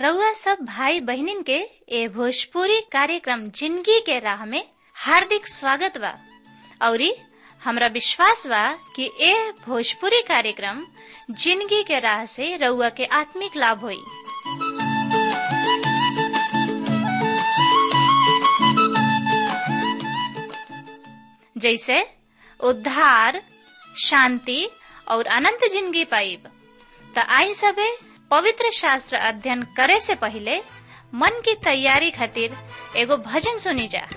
रउआ सब भाई बहिनीन के ए भोजपुरी कार्यक्रम जिंदगी के राह में हार्दिक स्वागत बा औरी हमरा विश्वास बा कि ए भोजपुरी कार्यक्रम जिंदगी के राह से रउआ के आत्मिक लाभ होई जैसे उद्धार शांति और अनंत जिंदगी पाइब त आई सबे पवित्र शास्त्र अध्ययन करे से पहले मन की तैयारी खातिर एगो भजन सुनी जा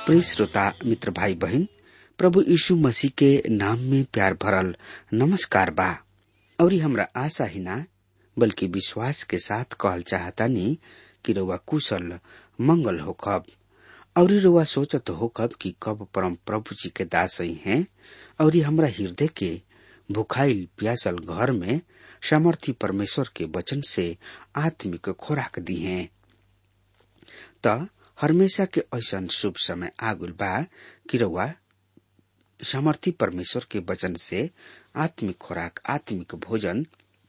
प्रिय श्रोता मित्र भाई बहन प्रभु यीशु मसीह के नाम में प्यार भरल नमस्कार बा और ये हमरा आशा ही ना बल्कि विश्वास के साथ कहल चाहता नी कि रउआ कुशल मंगल हो कब और ये रउआ सोचत हो कब कि कब परम प्रभु जी के दास ही हैं और ये हमरा हृदय के भुखाइल प्यासल घर में सामर्थी परमेश्वर के वचन से आत्मिक खोराक दी हैं त हमेशा के ऐसा शुभ समय आगुल बा कि रउआ सामर्थी परमेश्वर के वचन से आत्मिक खुराक आत्मिक भोजन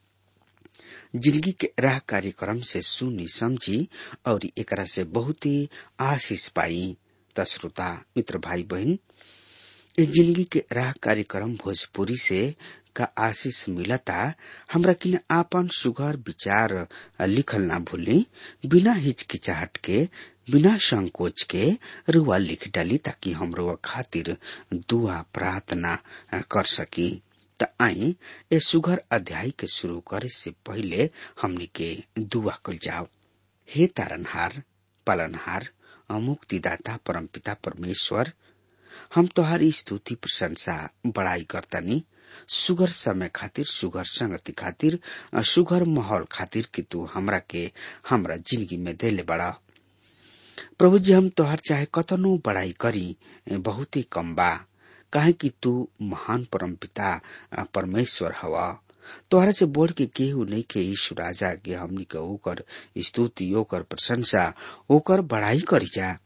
जिंदगी के राह कार्यक्रम से सुनी समझी और एकरा से बहुत ही आशीष पाई तश्रोता मित्र भाई बहन इस जिंदगी के राह कार्यक्रम भोजपुरी से का आशीष मिलता हमरा किन आपन सुघर विचार लिखल ना भूली बिना हिचकिचाहट के बिना संकोच के रुआ लिख डाली ताकि हम रुआ खातिर दुआ प्रार्थना कर सकी त आई ए सुघर अध्याय के शुरू करे से पहले हमनी के दुआ कल जाओ हे तारनहार पालनहार मुक्तिदाता परमपिता परमेश्वर हम तोहारी स्तुति प्रशंसा बड़ाई करतनी सुगर समय खातिर सुगर संगति खातिर सुगर माहौल खातिर कि तू हमरा के हमरा जिंदगी में देले बड़ा प्रभु जी हम तोहर चाहे कतनो बड़ाई करी बहुत ही कम बा काहे कि तू महान परम पिता परमेश्वर हवा तोहरा से बोल के केहू नहीं के ईशु राजा के हमनी के ओकर स्तुति ओकर प्रशंसा ओकर बड़ाई करी जा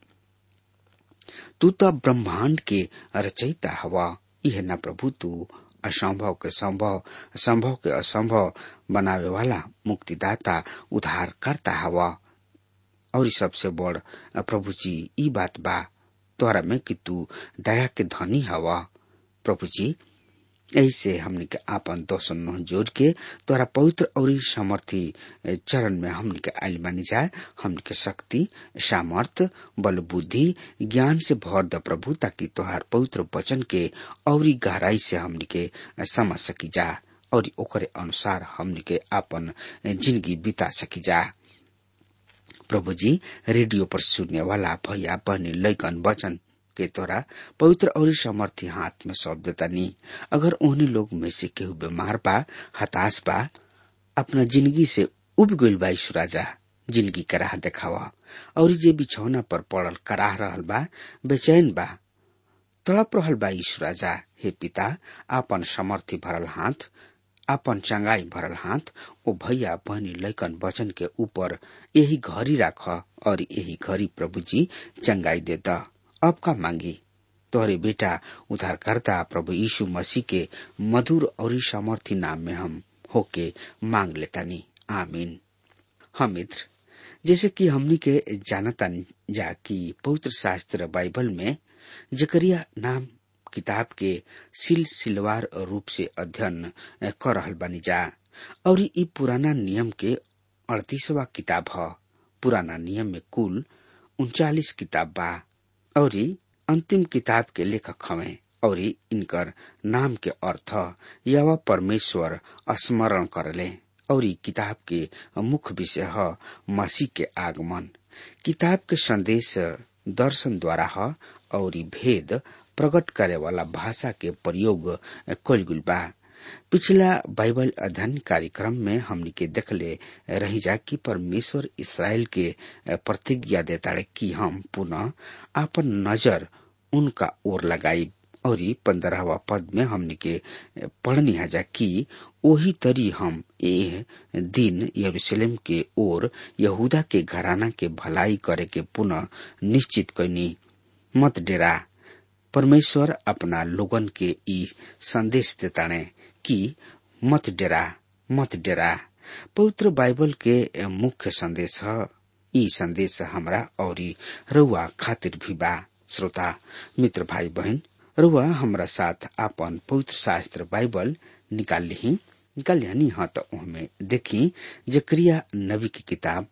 तू तो ब्रह्मांड के रचयिता हवा यह न प्रभु तू असंभव के संभव संभव के असंभव बनावे वाला मुक्तिदाता उद्धार करता हवा और सबसे बड़ प्रभु जी ई बात बा तोहरा में कि तू दया के धनी हवा प्रभु जी ऐसे हमने के आपन दोसन नह जोड़ के तोरा पवित्र और सामर्थी चरण में हमने के आयल बनी जाए हमने के शक्ति सामर्थ बल बुद्धि ज्ञान से भर द प्रभु ताकि तोहार पवित्र वचन के और गहराई से हमने के समझ सकी जा और ओकरे अनुसार हमने के आपन जिंदगी बिता सकी जा प्रभु जी रेडियो पर सुनने वाला भैया बहनी लैकन वचन के तोरा पवित्र और समर्थी हाथ में सौंप देता नी अगर उन्हीं लोग में से केहू बीमार बा हताश बा अपना जिंदगी से उब गईल बा ईश्वर राजा जिंदगी का राह देखावा और जे बिछौना पर पड़ल कराह रहल बा बेचैन बा तड़प रहल बा ईश्वर राजा हे पिता आपन समर्थी भरल हाथ आपन चंगाई भरल हाथ ओ भैया बहनी लैकन वचन के ऊपर यही घड़ी राख और यही घड़ी प्रभु जी चंगाई देता अब का मांगी तोहरे बेटा उद्धारकर्ता प्रभु यीशु मसीह के मधुर और सामर्थी नाम में हम होके मांग लेतानी आमीन हम मित्र जैसे कि हमनी के जानता जा कि पवित्र शास्त्र बाइबल में जकरिया नाम किताब के सिल सिलवार रूप से अध्ययन कर रहल बानी जा और ई पुराना नियम के अड़तीसवा किताब ह पुराना नियम में कुल उनचालीस किताब बा और अंतिम किताब के लेखक हवे और इनकर नाम के अर्थ यवा परमेश्वर स्मरण करले और किताब के मुख्य विषय है मसीह के आगमन किताब के संदेश दर्शन द्वारा है और भेद प्रकट करे वाला भाषा के प्रयोग कल गुल बा पिछला बाइबल अध्ययन कार्यक्रम में हमनी के देखले रही जा कि परमेश्वर इसराइल के प्रतिज्ञा देता कि हम पुनः आपन नजर उनका ओर लगाई और पंद्रहवा पद में हमने के पढ़नी जा कि वही तरी हम ए दिन यरूशलेम के ओर यहूदा के घराना के भलाई करे के पुनः निश्चित कैनी मत डेरा परमेश्वर अपना लोगन के ई संदेश देताने कि मत डेरा मत डेरा पवित्र बाइबल के मुख्य संदेश है ई संदेश हमरा और रउआ खातिर भी बा श्रोता मित्र भाई बहन रुआ हमरा साथ आपन पवित्र शास्त्र बाइबल निकाल ली निकाल यानी हाँ तो उनमें देखी जक्रिया नबी की किताब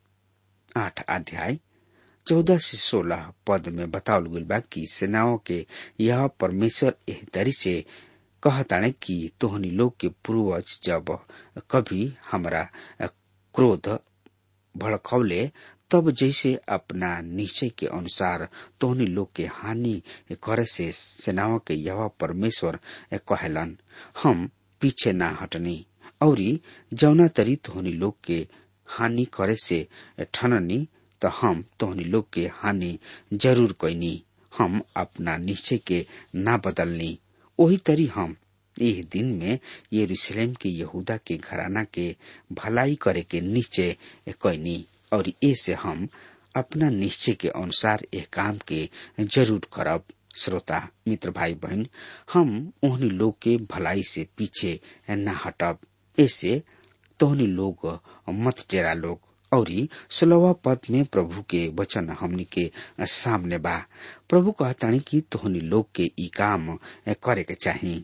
आठ अध्याय चौदह से सोलह पद में बतावल गई बा कि सेनाओं के यह परमेश्वर एह तरी से कहताने कि तोहनी लोग के पूर्वज जब कभी हमरा क्रोध भड़कौले तब जैसे अपना निश्चय के अनुसार तोहनी लोग के हानि करे से सेनाओं के यह परमेश्वर कहलन हम पीछे ना हटनी और जौना तरी तोहनी लोग के हानि करे से ठननी तो हम तोहनी लोग के हानि जरूर कैनी हम अपना निश्चय के ना बदलनी वही तरी हम यह दिन में यरूशलेम के यहूदा के घराना के भलाई करे के निश्चय कैनी और ऐसे हम अपना निश्चय के अनुसार यह काम के जरूर करब श्रोता मित्र भाई बहन हम उन्हीं लोग के भलाई से पीछे न हटब ऐसे तोहनी लोग मत डेरा लोग और सोलवा पद में प्रभु के वचन हमनी के सामने बा प्रभु कहतानी कि तोहनी लोग के ई काम करे के चाही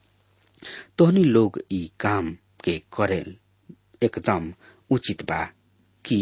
तोहनी लोग ई काम के करे एकदम उचित बा कि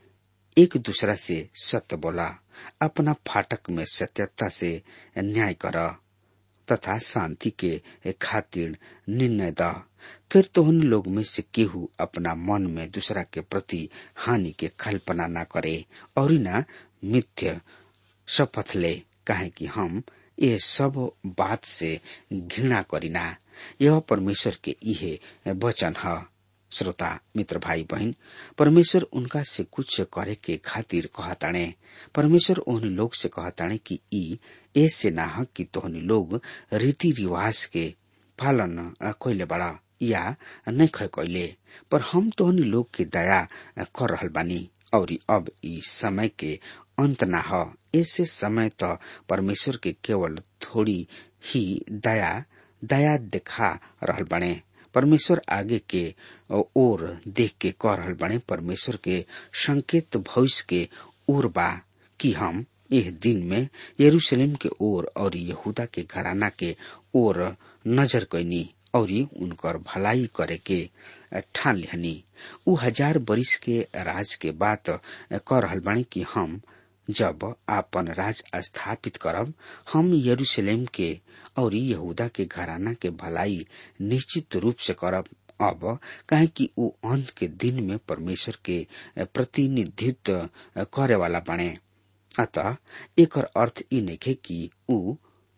एक दूसरा से सत्य बोला अपना फाटक में सत्यता से न्याय कर तथा शांति के खातिर निर्णय द फिर तोहन लोग में से केहू अपना मन में दूसरा के प्रति हानि के कल्पना न करे और न मिथ्य शपथ ले काहे कि हम ये सब बात से घृणा करीना यह परमेश्वर के इहे वचन है श्रोता मित्र भाई बहन परमेश्वर उनका से कुछ करे के खातिर कहताणे परमेश्वर उन लोग से कहताणे कि ई ऐसे ना ह कि तोहनी लोग रीति रिवाज के पालन कैले बड़ा या नहीं ख कैले पर हम तोहनी लोग के दया कर रहल बानी और अब ई समय के अंत ना ह ऐसे समय तो परमेश्वर के केवल थोड़ी ही दया दया दिखा रहल बने परमेश्वर आगे के ओर देख के कह रहल बने परमेश्वर के संकेत भविष्य के ओर बा कि हम यह दिन में यरूशलेम के ओर और यहूदा के घराना के ओर नजर कैनी और उनकर भलाई करे के ठान लिहनी उ हजार बरिस के राज के बात कह रहल बानी कि हम जब आपन राज स्थापित करब हम यरूशलेम के और यहूदा के घराना के भलाई निश्चित रूप से करब अब काहे कि उ अंत के दिन में परमेश्वर के प्रतिनिधित्व करे वाला बने अतः एक अर्थ ई नखे कि उ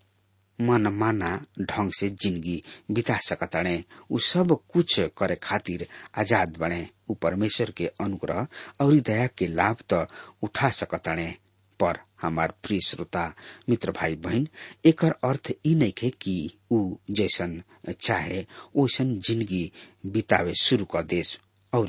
मनमाना ढंग से जिंदगी बिता सकताणे उ सब कुछ करे खातिर आजाद बने उ परमेश्वर के अनुग्रह और दया के लाभ तो उठा सकताणे पर हमार प्रिय श्रोता मित्र भाई बहन एक अर्थ ई नइखे कि उ जैसन चाहे ओसन जिंदगी बितावे शुरू कर देस और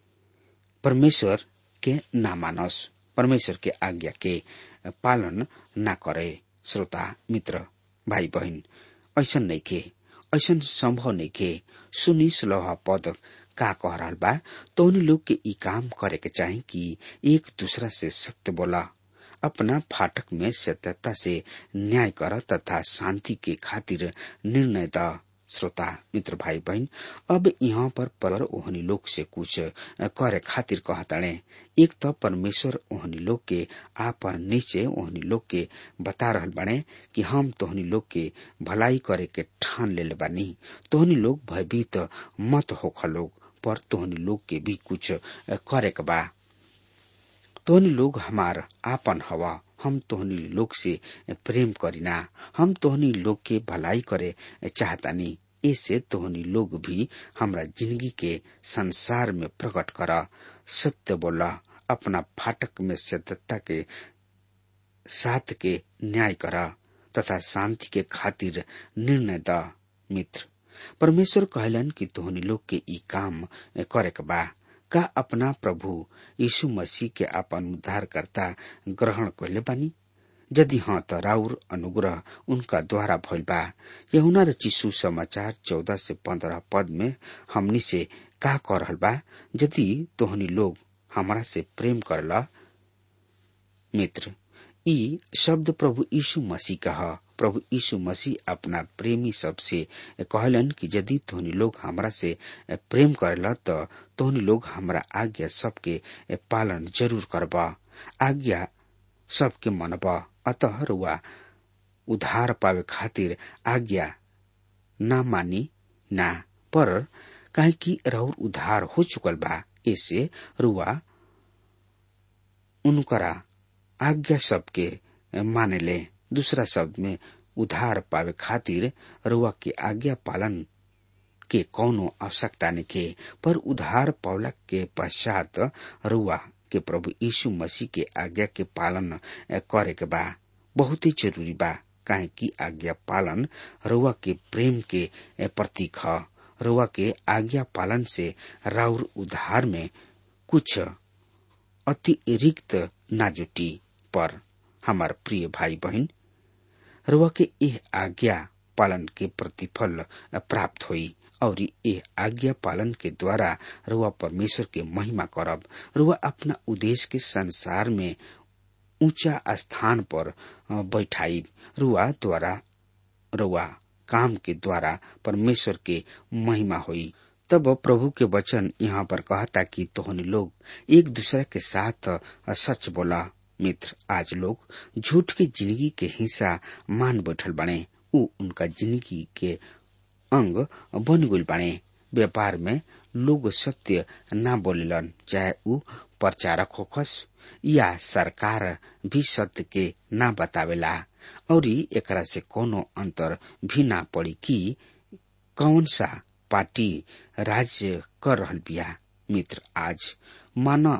परमेश्वर के ना मानस परमेश्वर के आज्ञा के पालन ना करे श्रोता मित्र भाई बहन ऐसन नइखे ऐसन संभव नइखे सुनी सुलह पद का कह रहल बा तोहनी लोग के ई काम करे के चाही कि एक दूसरा से सत्य बोला अपना फाटक में सत्यता से न्याय कर तथा शांति के खातिर निर्णय द श्रोता मित्र भाई बहन अब यहाँ पर पर ओहनी लोग से कुछ करे खातिर कहताणे एक तो परमेश्वर ओहनी लोग के आपन निश्चय ओहनी लोग के बता रहल बाणे कि हम तोहनी लोग के भलाई करे के ठान ले बानी तोहनी लोग भयभीत मत होख लोग पर तोहनी लोग के भी कुछ करे के बा तोहनी लोग हमार आपन हवा हम तोहनी लोग से प्रेम करीना हम तोहनी लोग के भलाई करे चाहतानी ऐसे तोहनी लोग भी हमरा जिंदगी के संसार में प्रकट कर सत्य बोला अपना फाटक में सत्यता के साथ के न्याय कर तथा शांति के खातिर निर्णय द मित्र परमेश्वर कहलन कि तोहनी लोग के ई काम करे के बा का अपना प्रभु यीशु मसीह के अपन उद्धारकर्ता ग्रहण कैले बानी यदि हाँ त राउर अनुग्रह उनका द्वारा भइल बा यहुना र चिसु समाचार चौदह से पंद्रह पद में हमनी से का कह रहल बा यदि तोहनी लोग हमारा से प्रेम करला मित्र ई शब्द प्रभु यीशु मसीह का ह प्रभु यीशु मसीह अपना प्रेमी सबसे कहलन कि यदि तोहनी लोग हमरा से प्रेम करेला त तोहनी लोग हमरा आज्ञा सबके पालन जरूर करब आज्ञा सबके मनब अतः रुआ उधार पावे खातिर आज्ञा ना मानी ना पर काहे कि राउर उधार हो चुकल बा ऐसे रुआ उनकरा आज्ञा सबके माने ले दूसरा शब्द में उधार पावे खातिर रुआ के आज्ञा पालन के कौनो आवश्यकता निके पर उधार पावला के पश्चात रुआ के प्रभु यीशु मसीह के आज्ञा के पालन करे के बा बहुत ही जरूरी बा काहे कि आज्ञा पालन रुआ के प्रेम के प्रतीक ह रुआ के आज्ञा पालन से राउर उधार में कुछ अतिरिक्त ना जुटी पर हमार प्रिय भाई बहन रुआ के यह आज्ञा पालन के प्रतिफल प्राप्त हुई और यह आज्ञा पालन के द्वारा रुआ परमेश्वर के महिमा करब रुआ अपना उद्देश्य के संसार में ऊंचा स्थान पर बैठाई रुआ द्वारा रुआ काम के द्वारा परमेश्वर के महिमा हुई तब प्रभु के वचन यहाँ पर कहता कि तोहनी लोग एक दूसरे के साथ सच बोला मित्र आज लोग झूठ की जिंदगी के हिस्सा मान बैठल बने उ उनका जिंदगी के अंग बन गुल बने व्यापार में लोग सत्य ना बोलेलन चाहे उ प्रचारक होखस या सरकार भी सत्य के ना बतावेला और एकरा से कोनो अंतर भी ना पड़ी कि कौन सा पार्टी राज्य कर रहल बिया मित्र आज माना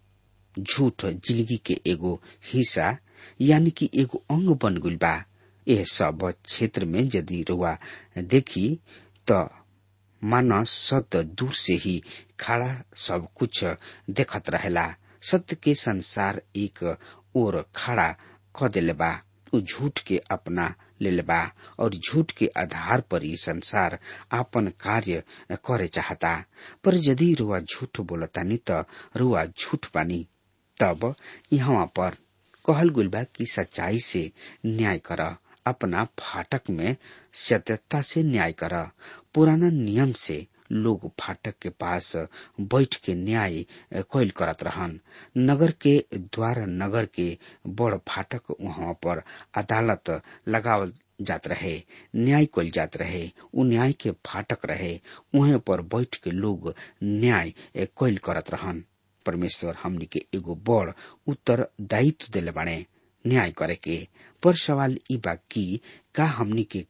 झूठ जिंदगी के एगो हिस्सा यानी कि एगो अंग बन गइल बा यह सब क्षेत्र में यदि रुआ देखी तो माना सत्य दूर से ही खड़ा सब कुछ देखत रहेला सत्य के संसार एक ओर खड़ा क दिले बा उ झूठ के अपना ले बा और झूठ के आधार पर ही संसार आपन कार्य करे चाहता पर यदि रुआ झूठ बोलतानी त रुआ झूठ बानी तब यहाँ पर कहल गुल बा कि सच्चाई से न्याय कर अपना फाटक में सत्यता से न्याय कर पुराना नियम से लोग फाटक के पास बैठ के न्याय कैल करत रहन नगर के द्वार नगर के बड़ फाटक वहां पर अदालत लगावल जात रहे न्याय कैल जात रहे उ न्याय के फाटक रहे वहीं पर बैठ के लोग न्याय कैल करत रहन परमेश्वर हमनी के एगो बड़ उत्तर दायित्व दिले बाड़े न्याय करे के पर सवाल ई बा कि का हमनी के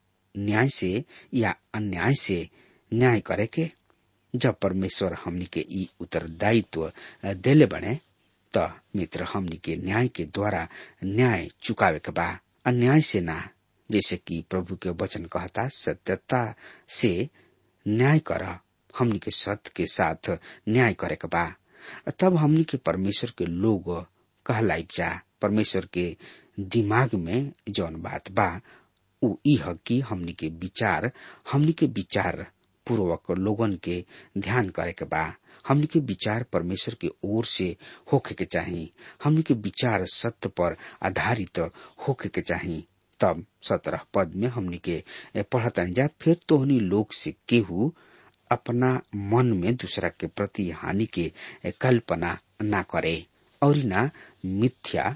न्याय से या अन्याय से न्याय करे के जब परमेश्वर हमनी के ई उत्तरदायित्व देले बने त मित्र हमनी के न्याय के द्वारा न्याय चुकावे के बा अन्याय से ना जैसे कि प्रभु के वचन कहता सत्यता से न्याय कर हमनी के सत्य के साथ न्याय करे के बा तब हमनी के परमेश्वर के लोग कहलाइब जा परमेश्वर के दिमाग में जौन बात बा उ इह कि हमनी के विचार हमनी के विचार पूर्वक लोगन के ध्यान करे के बा हमनी के विचार परमेश्वर के ओर से होखे के चाही हमनी के विचार सत्य पर आधारित होखे के चाही तब सत्रह पद में हमनी के पढ़तनी जा फिर तोहनी लोग से केहू अपना मन में दूसरा के प्रति हानि के कल्पना ना करे और ना मिथ्या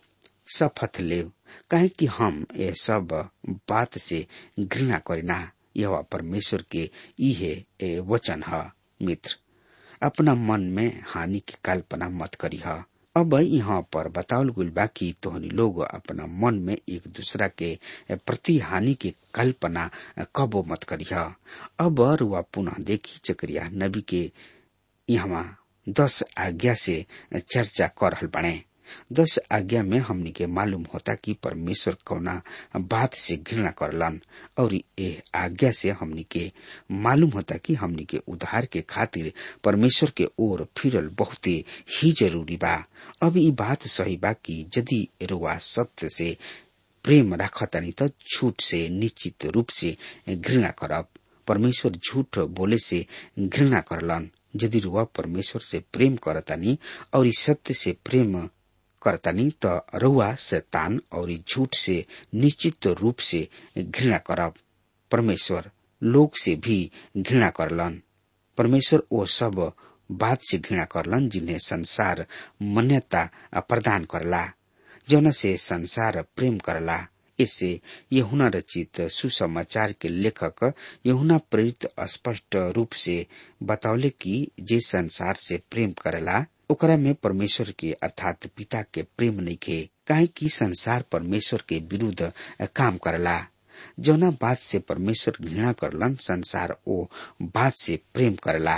शपथ ले काहे कि हम ये सब बात से घृणा करीना यह परमेश्वर के इहे वचन है मित्र अपना मन में हानि की कल्पना मत करी है अब यहाँ पर बतावल गुल बा कि तोहनी लोग अपना मन में एक दूसरा के प्रति हानि के कल्पना कबो मत करी है अब रुआ पुनः देखी चक्रिया नबी के यहाँ दस आज्ञा से चर्चा कर रहल बने दस आज्ञा में हमनी के मालूम होता कि परमेश्वर कौना बात से घृणा करलन और ये आज्ञा से हमनी के मालूम होता कि हमनी के उद्धार के खातिर परमेश्वर के ओर फिरल बहुते ही जरूरी बा अब ये बात सही बा कि यदि रुआ सत्य से प्रेम राखतानी तो झूठ से निश्चित रूप से घृणा करब परमेश्वर झूठ बोले से घृणा करलन यदि रुआ परमेश्वर से प्रेम करतानी और इस सत्य से प्रेम करतानी त रउआ शैतान और झूठ से निश्चित रूप से घृणा करब परमेश्वर लोग से भी घृणा करलन परमेश्वर वो सब बात से घृणा करलन जिन्हें संसार मान्यता प्रदान करला जौन से संसार प्रेम करला इससे यहुना रचित सुसमाचार के लेखक यहुना प्रेरित स्पष्ट रूप से बतौले कि जे संसार से प्रेम करेला ओकरा में परमेश्वर के अर्थात पिता के प्रेम नहीं खे काहे कि संसार परमेश्वर के विरुद्ध काम करला जौना बात से परमेश्वर घृणा करलन संसार ओ बात से प्रेम करला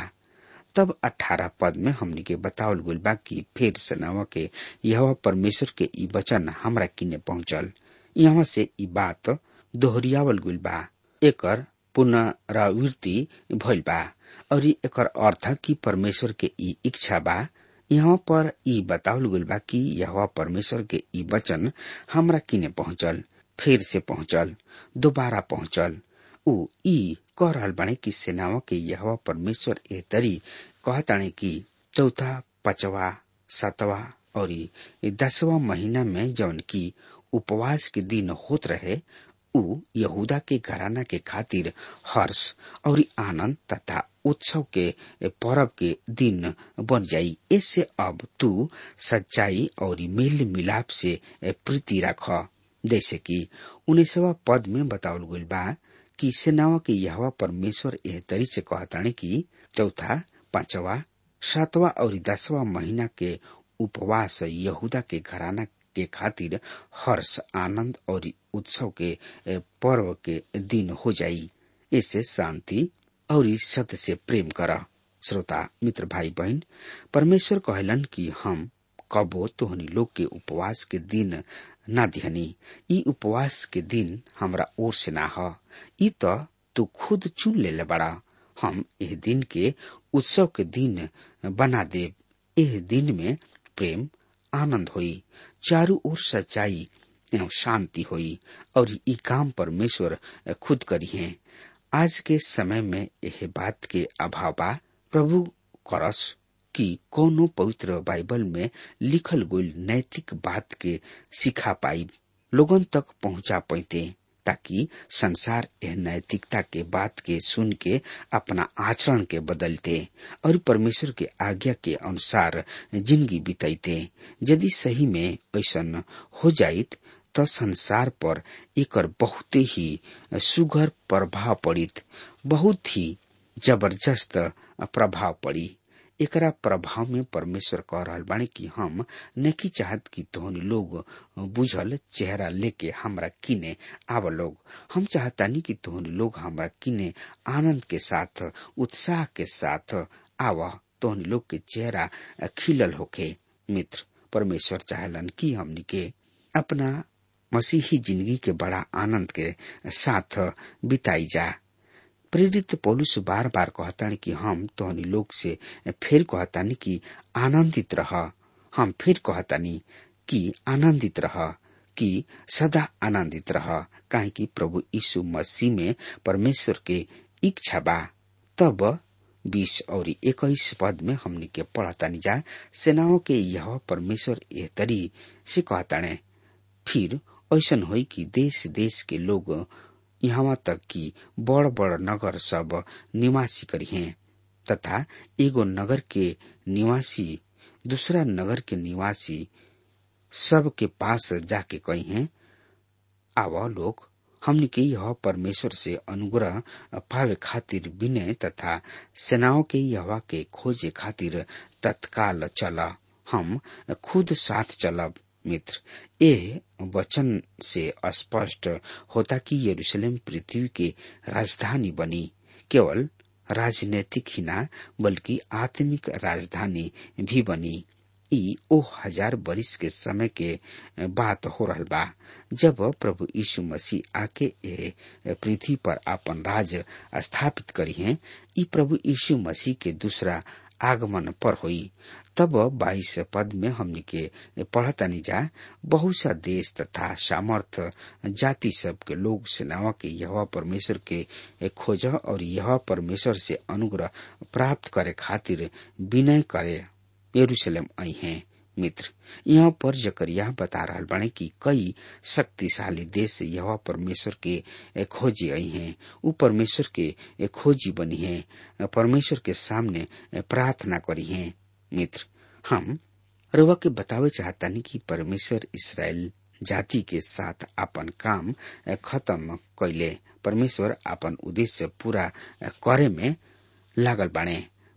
तब अठारह पद में हमनी के बतावल गुल बा कि फिर सनावा के यह परमेश्वर के ई वचन हमरा किने पहुंचल यहाँ से ई बात दोहरियावल गुल बा एकर पुनरावृत्ति भइल बा और एकर अर्थ कि परमेश्वर के ई इच्छा बा यहाँ पर ई बतावल गुल बा कि यह परमेश्वर के ई वचन हमरा किने पहुंचल फिर से पहुंचल दोबारा पहुंचल ऊ ई कह रहल बाणे कि सेनाओं के यह परमेश्वर ए तरी कहताणे कि चौथा पांचवा सातवा और दसवा महीना में जौन की उपवास के दिन होत रहे ऊ यहूदा के घराना के खातिर हर्ष और आनंद तथा उत्सव के पर्व के दिन बन जाई इससे अब तू सच्चाई और मेल मिलाप से प्रीति रख जैसे कि उन्नीसवा पद में बतावल गई बा कि सेनावा के यहवा परमेश्वर एह तरी से कहताने कि चौथा पांचवा सातवा और दसवा महीना के उपवास यहूदा के घराना के खातिर हर्ष आनंद और उत्सव के पर्व के दिन हो जाई इससे शांति और सत्य से प्रेम कर श्रोता मित्र भाई बहन परमेश्वर कहलन कि हम कबो तोहनी लोग के उपवास के दिन ना दिहनी ई उपवास के दिन हमरा ओर से ना ह ई तो तू खुद चुन ले बड़ा हम एह दिन के उत्सव के दिन बना देव एह दिन में प्रेम आनंद होई चारू ओर सच्चाई एवं शांति होई और ई काम परमेश्वर खुद करी है आज के समय में यह बात के अभाव बा प्रभु करस कि कोनो पवित्र बाइबल में लिखल गई नैतिक बात के सिखा पाई लोगन तक पहुंचा पाते ताकि संसार यह नैतिकता के बात के सुन के अपना आचरण के बदलते और परमेश्वर के आज्ञा के अनुसार जिंदगी बिताते यदि सही में ऐसा हो जाइत त संसार पर एकर बहुत ही सुघर प्रभाव पड़ित बहुत ही जबरदस्त प्रभाव पड़ी एकरा प्रभाव में परमेश्वर कह रहा बाणी कि हम नहीं चाहत कि तोहन लोग बुझल चेहरा लेके हमरा किने आव लोग हम चाहतानी कि तोहन लोग हमरा किने आनंद के साथ उत्साह के साथ आव तोहन लोग के चेहरा खिलल होके मित्र परमेश्वर चाहलन कि हमनी के अपना मसीही जिंदगी के बड़ा आनंद के साथ बिताई जा प्रेरित पौलुस बार बार कहतानी कि हम तोहनी लोग से फिर कहतानी कि आनंदित रह हम फिर कहतानी कि आनंदित रह कि सदा आनंदित रह काहे कि प्रभु यीशु मसीह में परमेश्वर के इच्छा बा तब बीस और इक्कीस पद में हमने के पढ़तानी जा सेनाओं के यह परमेश्वर यह तरी से कहताने फिर ऐसन होई कि देश देश के लोग यहाँ तक कि बड़ बड़ नगर सब निवासी करी हैं तथा एगो नगर के निवासी दूसरा नगर के निवासी सब के पास जाके कही हैं आव लोग हमने के यह परमेश्वर से अनुग्रह पावे खातिर विनय तथा सेनाओं के यह के खोजे खातिर तत्काल चला हम खुद साथ चलब मित्र ये वचन से स्पष्ट होता कि यरूशलेम पृथ्वी की राजधानी बनी केवल राजनीतिक ही ना बल्कि आत्मिक राजधानी भी बनी ई ओ हजार बरिस के समय के बात हो रहल बा जब प्रभु यीशु मसीह आके ए पृथ्वी पर अपन राज स्थापित करी हैं ई प्रभु यीशु मसीह के दूसरा आगमन पर हुई तब बाईस पद में हमने के पढ़तानी जा बहुत सा देश तथा सामर्थ जाति सब के लोग सेनावा के यह परमेश्वर के खोज और यह परमेश्वर से अनुग्रह प्राप्त करे खातिर विनय करे यरूशलेम आई हैं मित्र यहाँ पर जकरिया बता रहा बने कि कई शक्तिशाली देश यह परमेश्वर के खोजी आई हैं वो परमेश्वर के खोजी बनी है परमेश्वर के सामने प्रार्थना करी हैं मित्र हम रवा के बतावे चाहतानी कि परमेश्वर इसराइल जाति के साथ अपन काम खत्म कैले परमेश्वर अपन उद्देश्य पूरा करे में लागल बाणे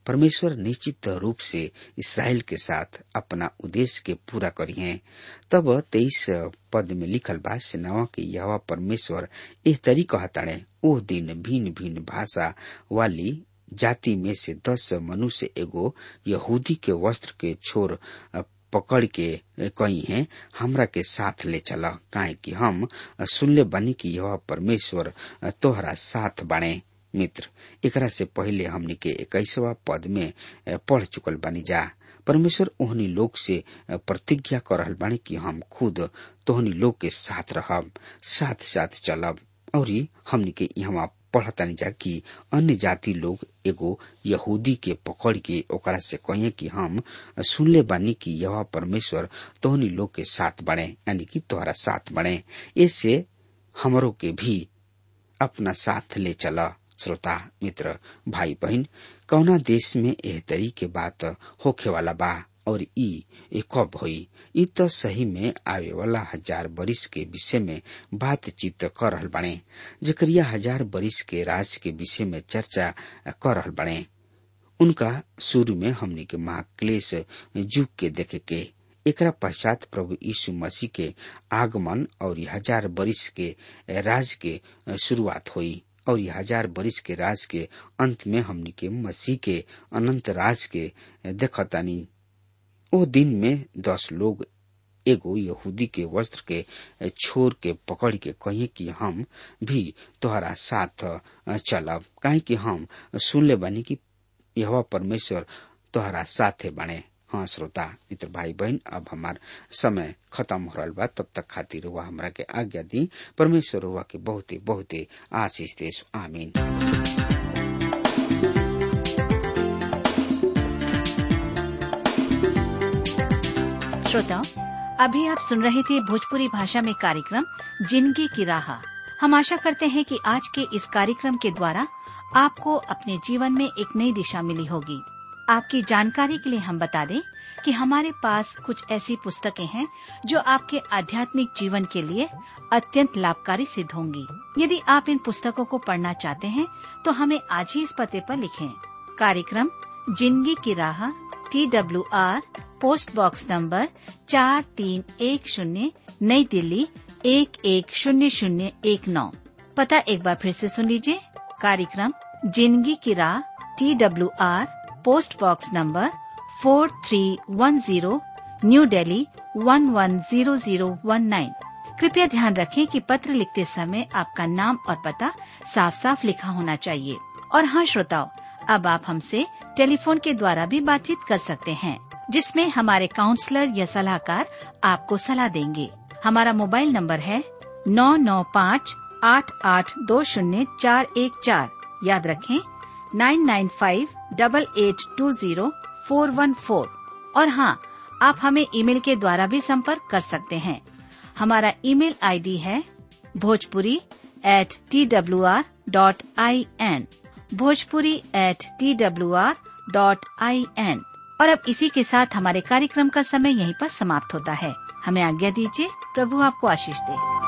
परमेश्वर निश्चित रूप से इसराइल के साथ अपना उद्देश्य के पूरा करी है तब तेईस पद में लिखल बा सेनावा के यह परमेश्वर एह तरी कहताड़े ओह दिन भिन्न भिन्न भाषा वाली जाति में से दस मनुष्य एगो यहूदी के वस्त्र के छोर पकड़ के कही है हमरा के साथ ले चला काहे कि हम सुनले बनी कि यह परमेश्वर तोहरा साथ बाणे मित्र एकरा से पहले हमनी के इक्कीसवा पद में पढ़ चुकल बानी जा परमेश्वर ओहनी लोग से प्रतिज्ञा कर रहल बानी कि हम खुद तोहनी लोग के साथ रहब साथ साथ चलब और हमनी के यहाँ पढ़तानी जा कि अन्य जाति लोग एगो यहूदी के पकड़ के ओकरा से कहे कि हम सुनले बानी कि यह परमेश्वर तोहनी लोग के साथ बने यानी कि तोहरा साथ बने इससे हमरों के भी अपना साथ ले चला श्रोता मित्र भाई बहन कौना देश में एह तरी के बात होखे वाला बा और ई कब होई ई तो सही में आवे वाला हजार बरिस के विषय में बातचीत कर रहल बने जकरिया हजार बरिस के राज के विषय में चर्चा कर रहल बने उनका शुरू में हमने के महाक्लेश युग के देखे के एकरा पश्चात प्रभु यीशु मसीह के आगमन और हजार बरिस के राज के शुरुआत हुई और ये हजार बरिस के राज के अंत में हमनी के मसीह के अनंत राज के देखतानी ओ दिन में दस लोग एगो यहूदी के वस्त्र के छोर के पकड़ के कहिए कि हम भी तोहरा साथ चलब काहे कि हम सुनले बानी कि यह परमेश्वर तोहरा साथे बने हाँ श्रोता मित्र भाई बहन अब हमार समय खत्म हो रहा बा तब तक खातिर हुआ हमरा के आज्ञा दी परमेश्वर हुआ के बहुते बहुते आशीष देश आमीन श्रोताओं अभी आप सुन रहे थे भोजपुरी भाषा में कार्यक्रम जिंदगी की राह हम आशा करते हैं कि आज के इस कार्यक्रम के द्वारा आपको अपने जीवन में एक नई दिशा मिली होगी आपकी जानकारी के लिए हम बता दें कि हमारे पास कुछ ऐसी पुस्तकें हैं जो आपके आध्यात्मिक जीवन के लिए अत्यंत लाभकारी सिद्ध होंगी यदि आप इन पुस्तकों को पढ़ना चाहते हैं तो हमें आज ही इस पते पर लिखें कार्यक्रम जिंदगी की राह T W R post box number चार तीन एक शून्य नई दिल्ली एक एक शून्य शून्य एक नौ पता एक बार फिर से सुन लीजिए कार्यक्रम जिंदगी की राह T W R post box number four three one zero new Delhi one one zero zero one nine कृपया ध्यान रखें कि पत्र लिखते समय आपका नाम और पता साफ साफ लिखा होना चाहिए और हाँ श्रोताओं अब आप हमसे टेलीफोन के द्वारा भी बातचीत कर सकते हैं जिसमें हमारे काउंसलर या सलाहकार आपको सलाह देंगे हमारा मोबाइल नंबर है नौ नौ पाँच आठ आठ दो शून्य चार एक चार याद रखें nine nine five double eight two zero four one four और हाँ आप हमें ईमेल के द्वारा भी संपर्क कर सकते हैं हमारा ईमेल आईडी है Bhojpuri at T W R dot I N Bhojpuri at T W R dot I N और अब इसी के साथ हमारे कार्यक्रम का समय यहीं पर समाप्त होता है हमें आज्ञा दीजिए प्रभु आपको आशीष दे